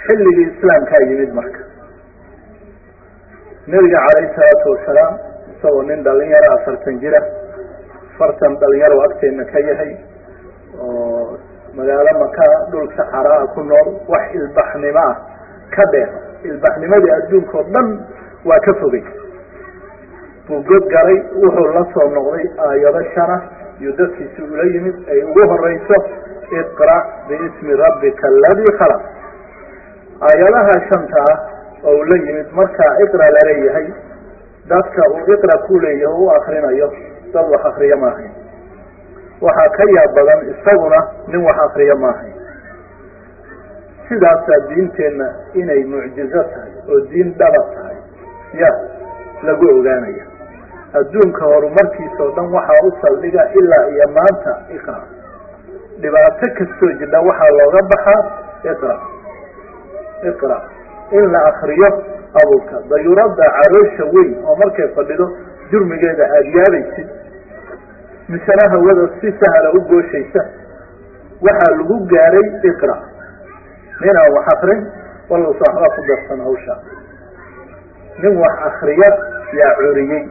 xilligii islaamkaa yimid marka nebiga calayhi salaatu wasalaam isagoo nin dhalinyaro afartan jira afartan dhalinyaro agteena ka yahay oo magaalo maka dhul saxaraa ku nool wax ilbaxnimo ah ka dheer ilbaxnimadii adduunka oo dhan waa ka fogay buu god galay wuxuu la soo noqday aayado shana iyo dadkiisi ula yimid ay ugu horeyso iqra' biismi rabbika aladii khalaq aayadaha shanta ah oo uu la yimid markaa iqra laleeyahay dadka uu iqra ku leeyahay u akrinayo dad wax akriyo maahayn waxaa ka yaab badan isaguna nin wax akriyo maahayn sidaasaa diinteenna inay mucjizo tahay oo diin dhaba tahay ya lagu ogaanaya adduunka horumarkiisa oo dhan waxaa u saldhiga ilaa iyo maanta iqra dhibaato kastoo jidha waxaa looga baxaa iqra iqra in la akriyo abuurka dayuurada caroosha weyn oo markay fadhido jurmigeeda aada yaabaysid misena hawada si sahla u gooshaysa waxaa lagu gaaray iqra nin aan wax akrin walausa waxba ku darsan hawsha nin wax akriya yaa curiyey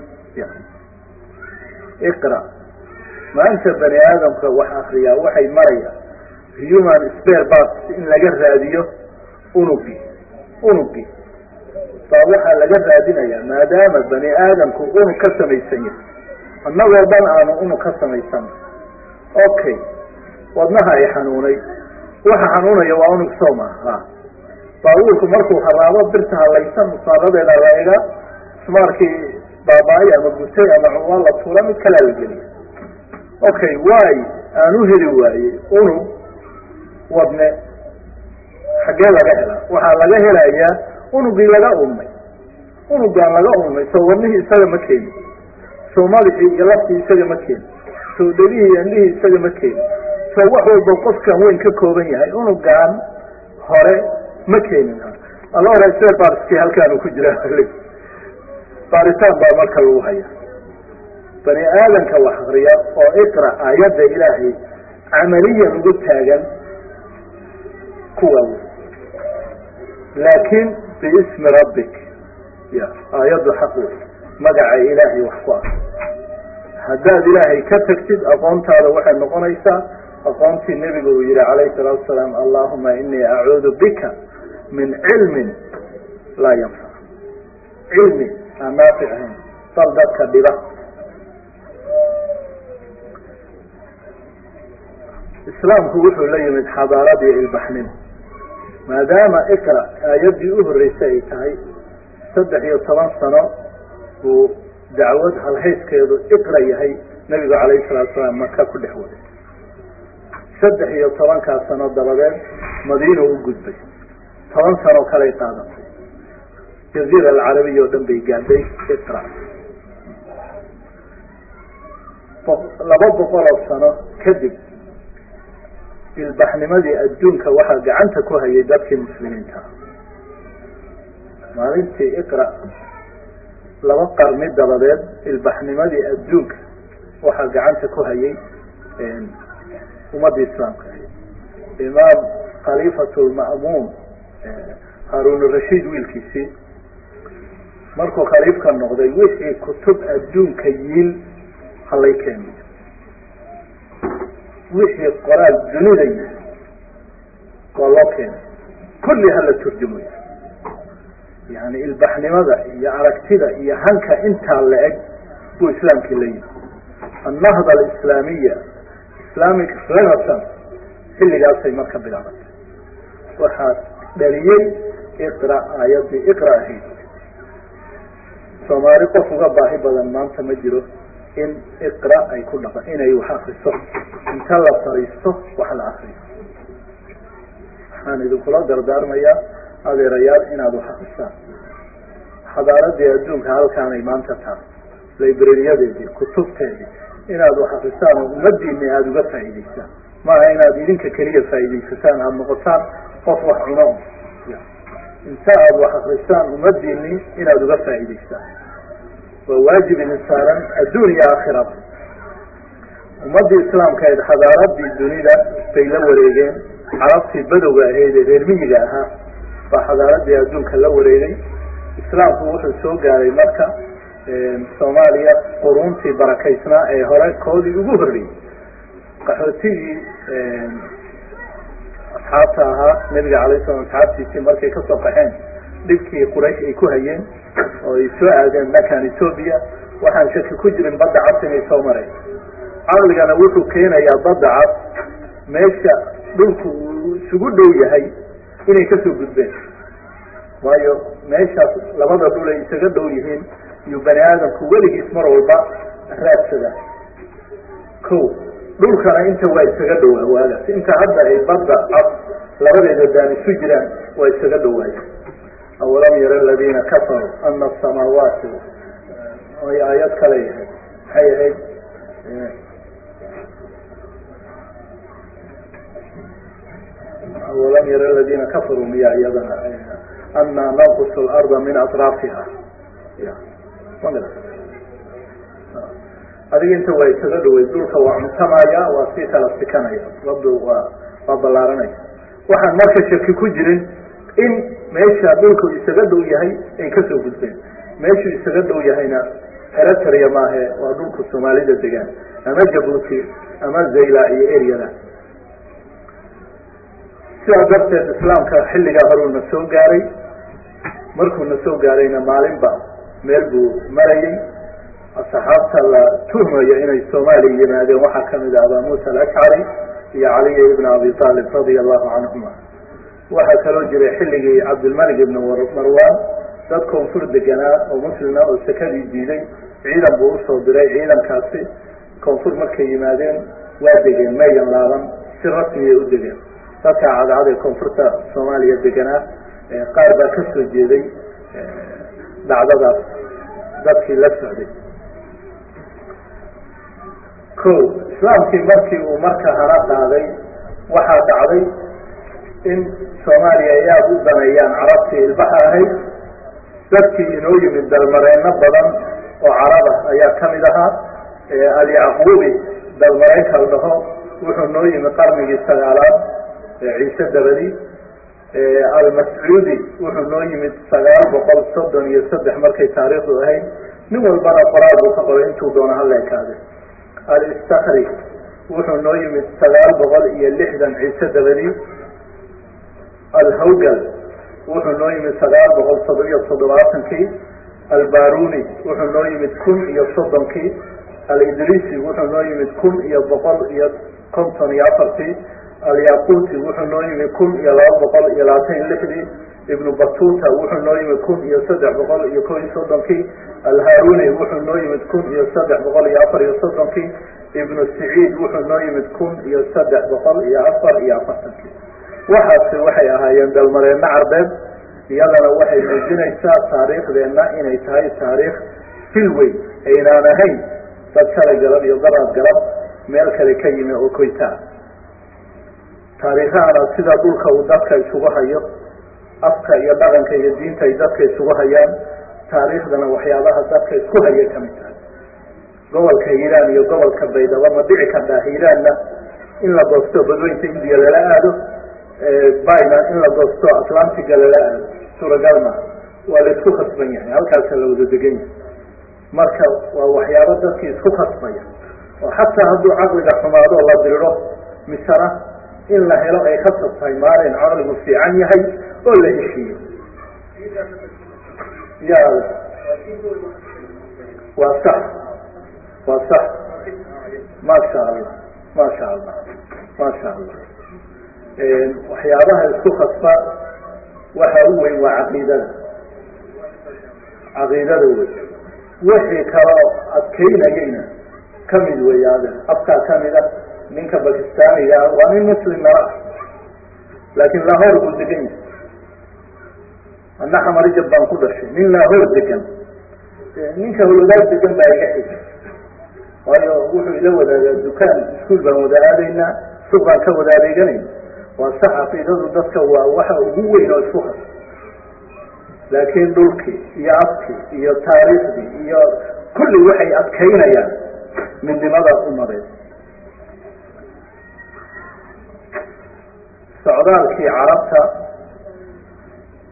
iqra maanta bani aadamka wax akriyaa waxay marayaan human spare parts in laga raadiyo unugi unugi baa waxaa laga raadinayaa maadaama bani aadamku unug ka samaysan yahay annagoo dhan aanu unug ka samaysan okay wadnaha ay xanuunay waxa xanuunaya waa unug soo maha baabuurku markuu haraabo birta halaysan musaaradeeda la ega ismaarkii baaba-ay ama gutay ama cunwaan la tuura mid kalaa la geliya okay waay aan u heli waayey unug wadne xaggee laga helaa waxaa laga helayaa unugii laga ulmay unugaan laga ulmay soo wadnihii isaga ma keeni soo madaxii iyo laftii isaga ma keeni soo dhegihii iyo indhihii isaga ma keeni soo wax walba qofkan weyn ka kooban yahay unugaan hore ma keenin alla hore sida baariskii halkaanu ku jira baaritaan baa marka lagu haya bani aadamka wax akriya oo iqra aayadda ilaahay camaliyan ugu taagan kuwa wey laakiin biismi rabbik ya aayaddu xaq wey magaca ilaahay wax ku ah haddaad ilaahay ka tagtid aqoontaada waxay noqonaysaa aqoontii nebigu uu yihi calayhi salaatu wasalaam allahuma inii acuudu bika min cilmin laa yanfac cilmi aan naafic ahayn bal dadka dhiba islaamku wuxuu la yimid xadaarad iyo ilbaxnimo maadaama iqra aayaddii u horreysay ay tahay saddex iyo toban sano buu dacwad halhayskeedu iqra yahay nebigu calayhi salatu salaam maka ku dhex waday saddex iyo tobankaas sano dabadeed madiina u gudbay toban sano kaley qaadatay jaziira alcarabiya oo dhan bay gaadhay iqra laba boqol oo sano kadib ilbaxnimadii adduunka waxaa gacanta ku hayay dadkii muslimiinta maalintii iqra laba qarni dabadeed ilbaxnimadii adduunka waxaa gacanta ku hayay ummadda islaamka imaam khaliifat lma'muun haarun rashiid wiilkiisii markuu khaliifka noqday wixii kutub adduunka yiil halay keeno wixii qoraal dunida yihi waa loo keenay kulli hala turjumayo yani ilbaxnimada iyo aragtida iyo hanka intaa la eg buu islaamkii la yimi annahda alislaamiya islamic renaissance xilligaasay marka bilaabatay waxaa dhaliyey iqra aayaddii iqra ahayd soomaali qof uga baahi badan maanta ma jiro in iqra ay ku dhaqa inay wax akriso inta la fariisto wax la akriyo waxaan idinkula dardaarmayaa adeerayaal inaad wax akrisaan xadaaradii adduunka halkaanay maanta tahay librariyadeedii kutubteedii inaad wax akrisaan oo ummadiini aada uga faa'iidaysaan maaha inaad idinka keliya faa'iidaysataan aada noqotaan qof wax cuno inta aada wax akrisaan ummadiini inaad uga faa'iidaysaan waa waajib idin saaran adduun iyo aakhiraba ummaddii islaamkahayd xadaaradii dunida bay la wareegeen carabtii badowga ahayd ee reer miyiga ahaa baa xadaaradii adduunka la wareegay islaamku wuxuu soo gaaray marka soomaaliya quruuntii barakaysnaa ee hore koodii ugu horreeyey qaxootigii asxaabta ahaa nabiga alay slam asxaabtiisii markay kasoo qaxeen dhibkii quraysh ay ku hayeen oo ay soo aadeen dhankan ethoobia waxaan shaki ku jirin badda cas inay soo mareen caqligana wuxuu keenayaa badda cas meesha dhulku uu isugu dhow yahay inay kasoo gudbeen waayo meeshaas labada dhul ay isaga dhow yihiin iyuu bani aadamku weligiis mar walba raadsadaa ko dhulkana inta waa isaga dhowaa waagaas inta hadda ay badda cad labadeeda daan isu jiraan waa isaga dhowaaya awalam yara aladiina kafaruu ana asamaawaati ay aayad kale yahay maxay ahayd awalam yara aladiina kafaruu miya iyadana ana nanqus larda min atraafiha ya adiga inta waa isaga dhawey dhulka waa cuntamaya waa sii kala sikanaya badu waa waa ballaaranaya waxaan marka shaki ku jirin in meesha dhulku isaga dhow yahay ay kasoo gudbeen meeshuu isaga dhow yahayna eritrea maahe waa dhulku soomaalida degaan ama jabuuti ama zayla iyo eryada sidaa darteed islaamka xilligaa horuu na soo gaaray markuu na soo gaarayna maalinba meel buu marayay asxaabta la tuhmayo inay soomaaliya yimaadeen waxaa kamid ah abaa muusa alashcari iyo caliya ibn abi aalib radia allahu canhuma waxaa kaloo jiray xilligii cabdilmalik ibn marwan dad koonfur deganaa oo muslima oo sakadii diiday ciidan buu usoo diray ciidankaasi koonfur markay yimaadeen waa degeen mayan laaban si rasmiyay u degeen dadka cadcad ee koonfurta soomaaliya deganaa qaar baa ka soo jeeday dhacdadaas dadkii la socday ko islaamkii markii uu marka hana qaaday waxaa dhacday in soomaaliya ay aada u daneeyaan carabtii ilbaxa ahayd dadkii inoo yimid dalmareyno badan oo carab ah ayaa kamid ahaa alyacquubi dalmareynka la dhaho wuxuu noo yimid qarnigii sagaalaad ciise dabadi almascuudi wuxuu noo yimid sagaal boqol soddon iyo saddex markay taariikhdu ahayd nin walbana qoraal buu ka qoray intuu doono hala ekaade alistakri wuxuu noo yimid sagaal boqol iyo lixdan ciise dabadi alhawgal wuxuu noo yimid sagaal boqol toddobiyo toddobaatankii albaruni wuxuu noo yimid kun iyo soddonkii alidrisi wuxuu noo yimid kun iyo boqol iyo konton iyo afartii alyaquuti wuxuu noo yimid kun iyo laba boqol iyo labaatan iyo lixdii ibnu batuta wuxuu noo yimid kun iyo saddex boqol iyo ko iyo soddonkii alharuni wuxuu noo yimid kun iyo saddex boqol iyo afar iyo soddonkii ibnu saciid wuxuu noo yimid kun iyo saddex boqol iyo afar iyo afartankii waxaasi waxay ahaayeen dalmareenno carbeed iyadana waxay muujinaysaa taariikhdeenna inay tahay taariikh filwey aynaan ahayn dad shalay galab iyo daraad galab meel kale ka yimi oo koytaa taariikhahana sida dhulka uu dadka isugu hayo afka iyo dhaqanka iyo diinta ay dadka isugu hayaan taariikhdana waxyaabaha dadka isku haya kamid tahay gobolka hiiraan iyo gobolka baydhabo ma dhici kartaa hiiraanna in la goosto badweynta indiya lala aado bina in la goosto atlantiga lala aado suuragal maaha waa la isku khasban yahay halkaasa la wada degan yahay marka waa waxyaabo dadkii isku khasbaya oo xataa hadduu caqliga xumaado la diriro misana in la helo ay khasab tahay maalin caqligu fiican yahay oo la heshiiyo ya waa sax waa sax maasha allah maasha allah maasha allah waxyaabaha isku khasba waxa u weyn waa caqiidada caqiidada wey wixii kaloo adkeynayayna kamid wey ade afkaa kamid a ninka bakistaaniga ah waa nin muslim nala ah laakiin lahoor buu degan yahay ana xamarijab baan ku dhashay nin lahoor degan ninka hologaad degan baa iga xig waayo wuxuu ila wadaagaa dukaan iskuol baan wada aadaynaa suuq baan ka wada adeeganayna waa sax caqiidadu dadka waa waxa ugu weyn oo isku has laakiin dhulkii iyo afkii iyo taariikhdii iyo kulli waxay adkaynayaan midnimada umadeed socdaalkii carabta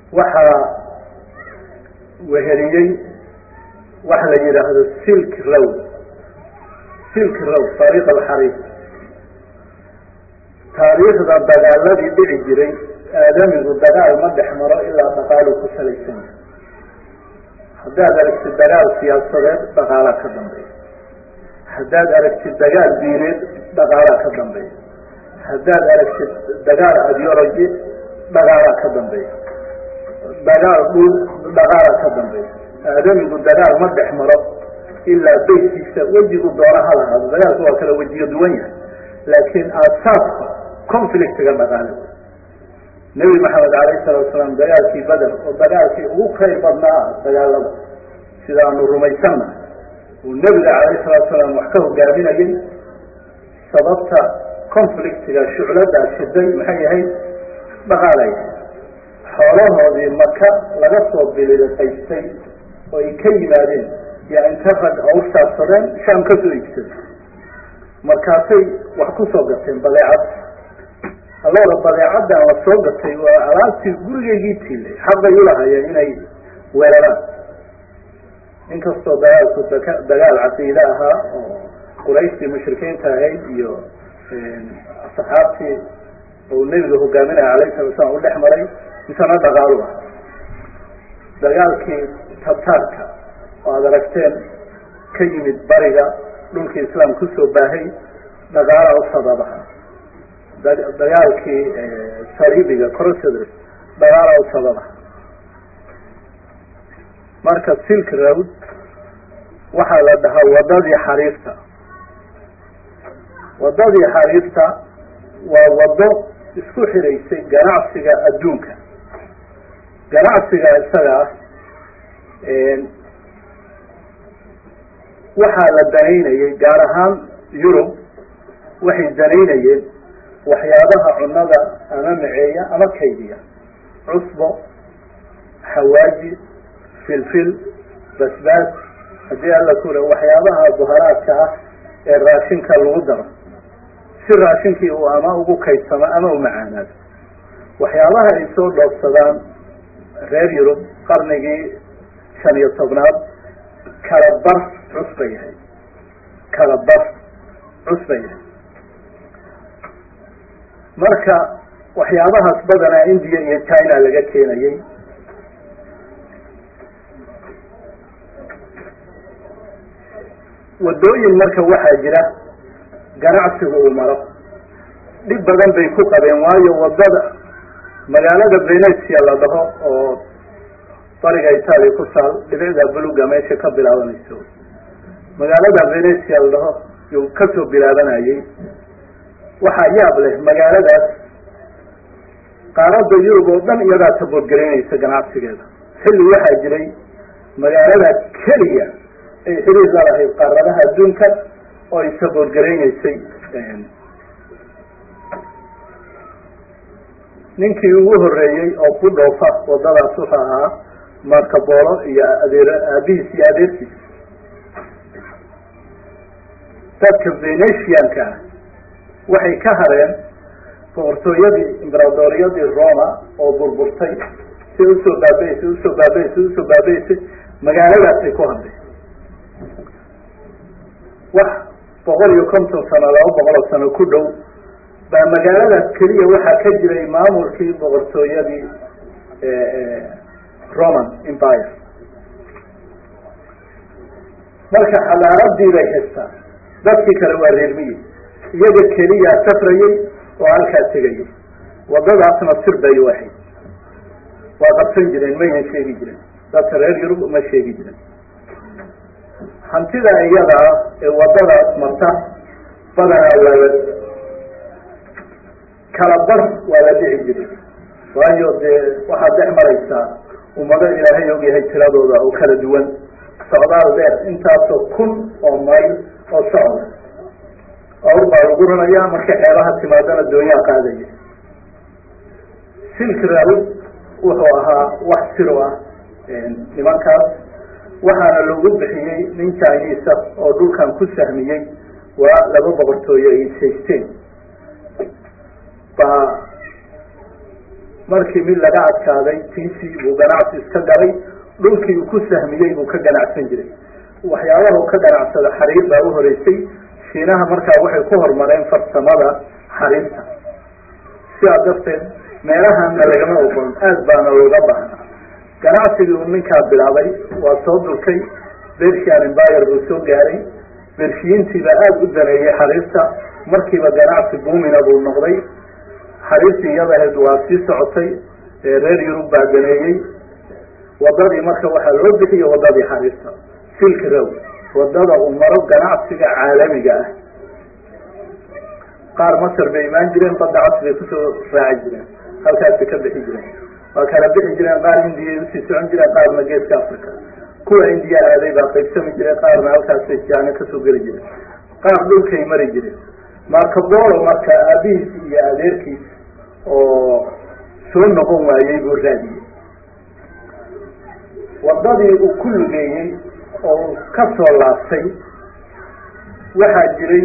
waxaa weheliyey waxa la yidhaahdo silk road silk road taariikh alxariif taariikhda dagaaladii dhici jiray aadamigu dagaal ma dhex maro ilaa dhaqaalu ku salaysan yahay haddaad aragtid dagaal siyaasadeed dhaqaalaa ka dambeeya haddaad aragtid dagaal diineed dhaqaalaa ka dambeeya haddaad aragtid dagaal ideology dhaqaalaa ka dambeeya dagaal dhul dhaqaalaa ka dambeeya aadamigu dagaal ma dhex maro ilaa beytkiisa wejigu doona ha lahaado dagaalku waa kala wejiyo duwan yahay laakiin aasaaska conflictiga dhaqaale nebi maxamed alayhi salatu salaam dagaalkii beder oo dagaalkii ugu khayr badnaa ah dagaalada sida aanu rumaysanna uu nebiga calayhi salatu salaam wax ka hogaaminayay sababta conflictiga shucladaa shiday maxay yahay dhaqaalay xoolahoodii maka laga soo biliqaystay oo ay ka yimaadeen yaa inta rag awrsaarsadeen shaam ka soo iibsaday markaasay wax ku soo gateen badeecad allooda badeecaddan la soo gatay waa alaabtii gurigaygii tiilay xaqay ulahayeen inay weeraraan inkastoo dagaalku daka dagaal caqiide ahaa oo qurayshtii mushrikiinta ahayd iyo saxaabtii oo nebiga hogaaminaya alayhi salatu slam u dhex maray misana dhaqaalu ah dagaalkii tabtaarka oo aada aragteen ka yimid bariga dhulkii islaam kusoo baahay dhaqaala u sababaha dagaalkii sariibiga crocedr dhaqaala u sababaha marka silk road waxaa la dhahaa wadadii xariirta wadadii xariirta waa wado isku xiraysay ganacsiga adduunka ganacsiga isaga ah waxaa la danaynayay gaar ahaan yurub waxay danaynayeen waxyaabaha cunada ama maceeya ama kaydiya cusbo xawaaji filfil basbaas haddii alla kule waxyaabaha buharaadka ah ee raashinka lagu daro si raashinkii uu ama ugu kaydsamo ama u macaanaado waxyaabaha ay soo dhoofsadaan reer yurub qarnigii shan iyo tobnaad kala bar cus ba yahay kala bar cus ba yahay marka waxyaabahaas badanaa india iyo china laga keenayay wadooyin marka waxaa jira ganacsigu uu maro dhib badan bay ku qabeen waayo wadada magaalada venetia la dhaho oo bariga italia ku taal dhibicda buluga meesha ka bilaabanayso magaalada venetia la dhaho yuu kasoo bilaabanayay waxaa yaab leh magaaladaas qaarada yurub oo dhan iyadaa taboodgaraynaysa ganacsigeeda xilli waxaa jiray magaalada keliya ay xiriir la lahayd qaaradaha adduunka oo ay saboodgaraynaysay ninkii ugu horeeyey oo ku dhoofa wadadaas wuxuu ahaa markabolo iyo adeer aabihiis iyo adeertiis dadka venetianka ah waxay ka hareen boqortooyadii imberaadoriyadii roma oo burburtay si usoo baabaysay usoo baabaysay usoo baabaysay magaaladaasay ku hadlay wax boqol iyo konton sano laba boqol oo sano ku dhow baa magaaladaas keliya waxaa ka jiray maamulkii boqortooyadii roman empire marka xadaaradii bay haystaan dadkii kale waa reermiyi iyaga keliya safrayay oo halkaa tegayay wadadaasna sir bay u ahayd waa qabsan jireen maynan sheegi jiren dadka reer yurub ma sheegi jiren hantida iyada ah ee wadadaas marta badanaa waa la kala bar waa la dhici jiray waayo dee waxaad dhex maraysaa ummado ilaahay og yahay tiradooda oo kala duwan socdaal dheer intaasoo kun oo mayl oo socda awr baa lagu ranayaa markay xeebaha timaadana doonyaa qaadaya silk road wuxuu ahaa wax siro ah nimankaas waxaana loogu bixiyey nin chinisa oo dhulkan ku sahmiyey waa laba boqortooyo ay haysteen baa markii mid laga adkaaday tiisii buu ganacsi iska galay dhulkii uu ku sahmiyey buu ka ganacsan jiray waxyaabaha u ka ganacsada xariir baa u horeysay shiinaha markaa waxay ku horumareen farsamada xariirta sidaa darteed meelahana lagama ogoon aad baana looga baahnaa ganacsigii uu ninkaa bilaabay waa soo dulkay bersian embayr buu soo gaaray bershiyiintiiba aada u daneeyey xariirta markiiba ganacsi buumina buu noqday xariirtii iyadahayd waa sii socotay reer yurub baa daneeyey wadadii marka waxaa loo bixiyey wadadii xariirta silk row wadada uu maro ganacsiga caalamiga ah qaar masar bay imaan jireen badda cas bay kusoo raaci jireen halkaasay ka bixi jireen waa kala bixi jireen qaar indiyay usii socon jireen qaarna geeska africa kuwa indiya aaday baa qaybsami jireen qaarna halkaasay jaano kasoo geli jireen qaar dhulkay mari jireen marcabolo marka aabihiis iyo adeerkiis oo soo noqon waayey buu raadiyey wadadii uu ku lugeeyey oo uu ka soo laabtay waxaa jiray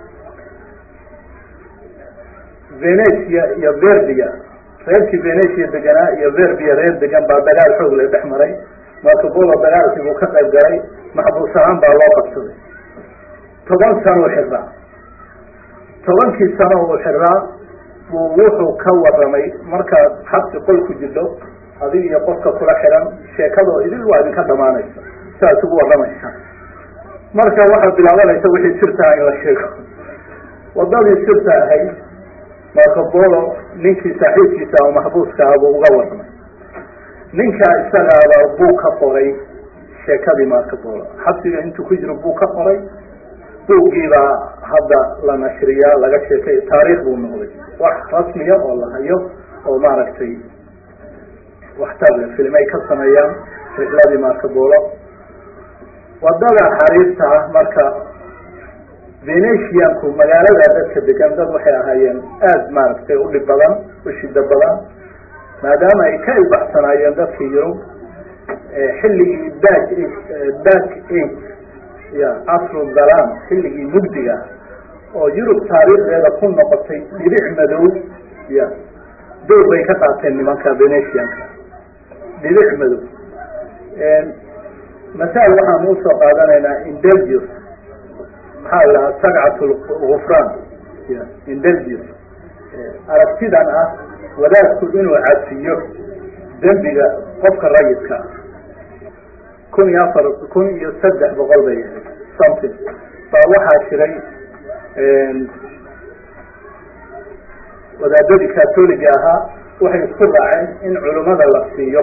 venetia iyo verbia reerkii venetia deganaa iyo verbia reer degan baa dagaal xoog le dhex maray marcabolo dagaalkii buu ka qayb galay maxbuus ahaan baa loo qabsaday toban sano u xiraa tobankii sano uu xiraa buu wuxuu ka waramay markaad xabsi qol ku jirto adig iyo qofka kula xiran sheekadoo idil waa idinka dhamaanaysa saas ugu waramaysa marka waxaa bilaabanaysa wixii sirtaa in la sheego wadadii sirta ahayd marcabolo ninkii saaxiibkiisa oo maxbuuska ah buu uga waramay ninkaa isagaaba buu ka qoray sheekadii marcabolo xabsiga intuu ku jiro buu ka qoray buuggiibaa hadda la nashriyaa laga sheekay taariikh buu noqday wax rasmiya oo la hayo oo maaragtay waxtar le filimay ka sameeyaan rixladii marcabolo wadada xariirta ah marka venetianku magaalada dadka degan dad waxay ahaayeen aada maaragtay u dhib badan u shida badan maadaama ay ka ilbaxsanaayeen dadkii yurub xilligii back back age ya casru dalam xilligii mugdiga oo yurub taariikhdeeda ku noqotay dhibic madow ya door bay ka qaateen nimanka venetianka dhibic madow masaal waxaan usoo qaadanaynaa indelgius maxaa la dhahaa sagcat lgufraan ya indelgius aragtidan ah wadaadku inuu cafiyo dembiga qofka rayidka ah kun iyo afar kun iyo saddex boqol bay ahayd something baa waxaa jiray wadaadadii catoliga ahaa waxay isku raaceen in culimada la siiyo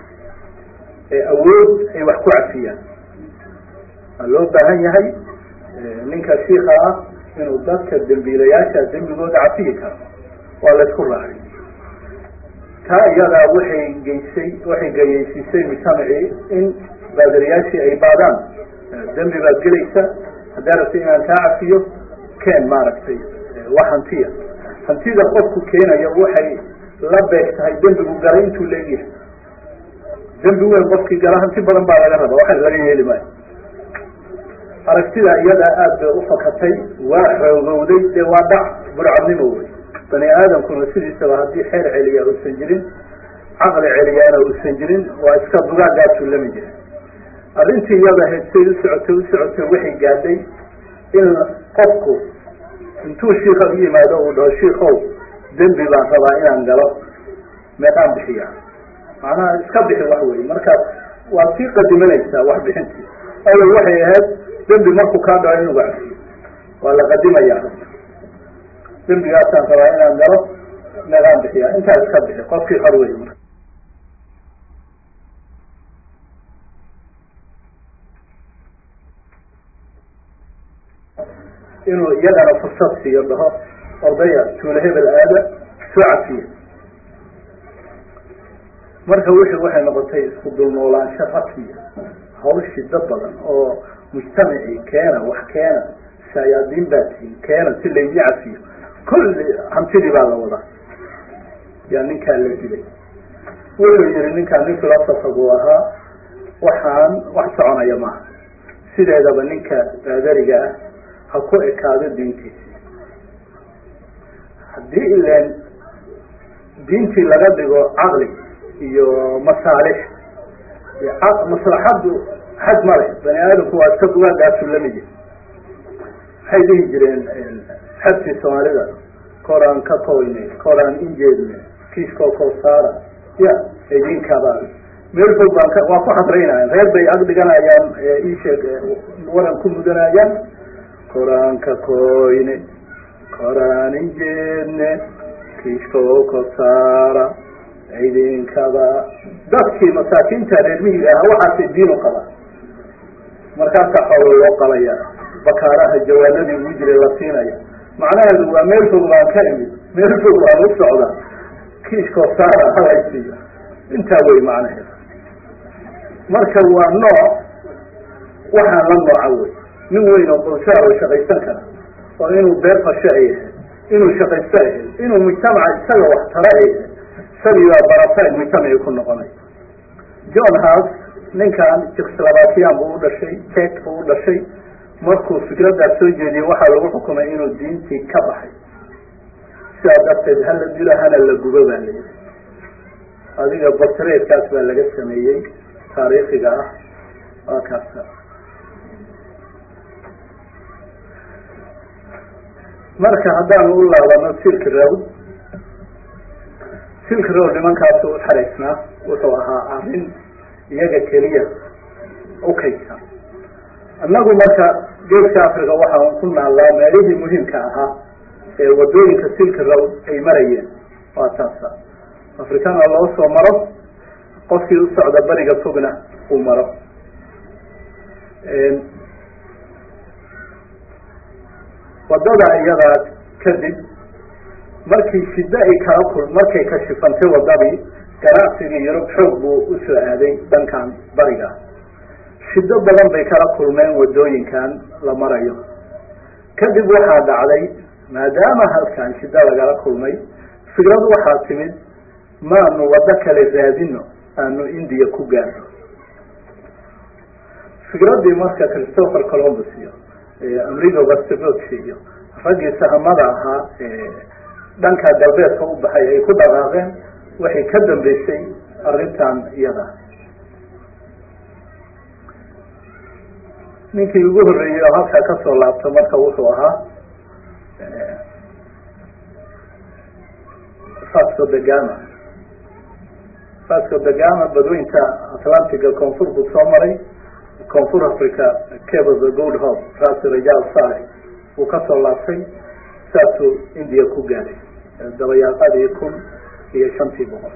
awood ay wax ku cafiyaan waa loo baahan yahay ninka shiika ah inuu dadka dembiilayaasha dembigooda cafiyi karo waa la isku raacay taa iyadaa waxay geysay waxay gayeysiisay mujtamacii in baadariyaashii ay baadaan dembi baad gelaysa haddaa rabta inaan kaa cafiyo keen maaragtay wax hantiya hantida qofku keenayo waxay la beeg tahay dembigu galay intuu leegyahay dembi weyn qofkii gala hanti badan baa laga raba waxa laga yeeli maayo aragtida iyadaa aada bay ufakatay waa xoogowday dee waa dhac burcadnimo wey bani aadamkuna sidiisaba haddii xeer celiya uusan jirin caqli celiyaana uusan jirin waa iska dugaagaasuu lami jira arrintii iyada heedsay u socotay u socotay waxay gaadhay in qofku intuu shiika u yimaado uu dhaho shiikow dembi baan rabaa inaan galo meeqaan bixiya macnaha iska bixi wax wey markaas waad sii qadimanaysaa wax bixintii awel waxay ahayd dembi markuu kaa dhaco inuga cafiyo waa la qadimaya dembigaasaan rabaa inaan galo meeqaan bixiya intaa iska bixi qofkii xor wey marka inuu iyagana fursad siiyo dhaho ordaya tuula hebel aada soo cafiya marka wixii waxay noqotay isku dulnoolaansho rasmiya hawl shido badan oo mujtamacii keena wax keena shaayaadiin baa tihin keena si laydi cafiyo kulli hantidii baa la wadaa yaa ninkaa la dilay wuxuu yihi ninkaa nin filosofa buu ahaa waxaan wax soconaya maaha sideedaba ninka baadariga ah ha ku ekaado diintiisi haddii ileen diintii laga dhigo caqli iyo masaalix maslaxaddu xad ma leh bani aadamku waa iska dugaagaasu lamid waxay dhihi jireen xadkii soomaalida koraan ka koyne koraan injeedne kiiskoo koosaara ya idinkaba meel fog baan ka waa ku xadraynaya reer bay ag dhiganayaan iisheeg waran ku mudanayaan koraan ka koyne koraan injeedne kiiskoo kosaara idinkaba dadkii masaakiinta reer miyiga ahaa waxaasay diin u qabaan markaasaa xoolo loo qalaya bakaaraha jawaanadii ugu jiray la siinaya macnaheedu waa meel fog baan ka imid meel fog baan u socdaa kiiskoo saara halaysiiyo intaa wey macnaheedu marka waa nooc waxaan la nooca wey nin weyn oo bulshaa oo shaqaysan kara oo inuu beer fasho ay ahayd inuu shaqaysto ay ahayd inuu mujtamaca isaga wax tara ay ahayd isagii baa barasay mujtamacii ku noqonay john house ninkan jekoslovakian buu u dhashay jek buu u dhashay markuu fikraddaas soo jeediyey waxaa lagu xukumay inuu diintii ka baxay sidaa darteed hala dilo hana la gubo baa la yihi adiga bortreedkaas baa laga sameeyey taariikhiga ah waa kaasa marka haddaanu u laabano silk road silk road nimankaasu u xaraysnaa wuxuu ahaa arrin iyaga keliya ukaysa annagu marka geeska africa waxaan ku naallaa meelihii muhiimka ahaa ee wadooyinka silk road ay marayeen waa taasa afrikana loo soo maro qofkii u socda beriga fogna uu maro wadada iyadaa kadib markii shiddo ay kala kul markay kashifantay wadadii ganacsigii yurub xoog buu usoo aaday dhankan bariga shiddo badan bay kala kulmeen wadooyinkan la marayo kadib waxaa dhacday maadaama halkan shiddo lagala kulmay fikrad waxaa timid maanu waddo kale raadino aanu indiya ku gaarno fikraddii marka christopher columbus iyo amrigo vestivotsi iyo raggii sahamada ahaa dhanka galbeedka u baxay ay ku dhaqaaqeen waxay ka dambeysay arrintan iyada ninkii ugu horreeyey oo halkaa kasoo laabta marka wuxuu ahaa fasco da gama fasco da gama badweynta atlantiga koonfur buu soo maray koonfur africa cable the good hope raasi rajaal sale uu kasoo laabtay saasuu india ku gaaray dabayaaqadii kun iyo shantii boqol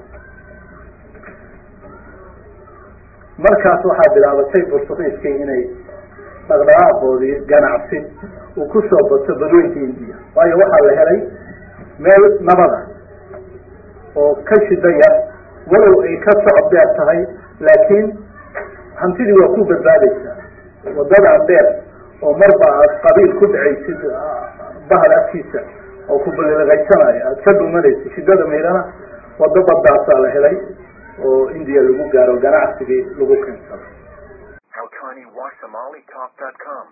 markaas waxaa bilaabatay burtuqiiskii inay dhaqdhaqaaqoodii ganacsi uu kusoo bato badweynta indiya waayo waxaa la helay meel nabada oo ka shidaya walow ay ka socod dheer tahay laakiin hantidii waa ku badbaadaysaa waddadan dheer oo marba aad qabiil ku dhacaysid bahal afkiisa oo ku balilaqaysanayo aada ka dhumanaysid shiddada maydana waddo badaasaa la helay oo indiya lagu gaaro ganacsigii lagu keensado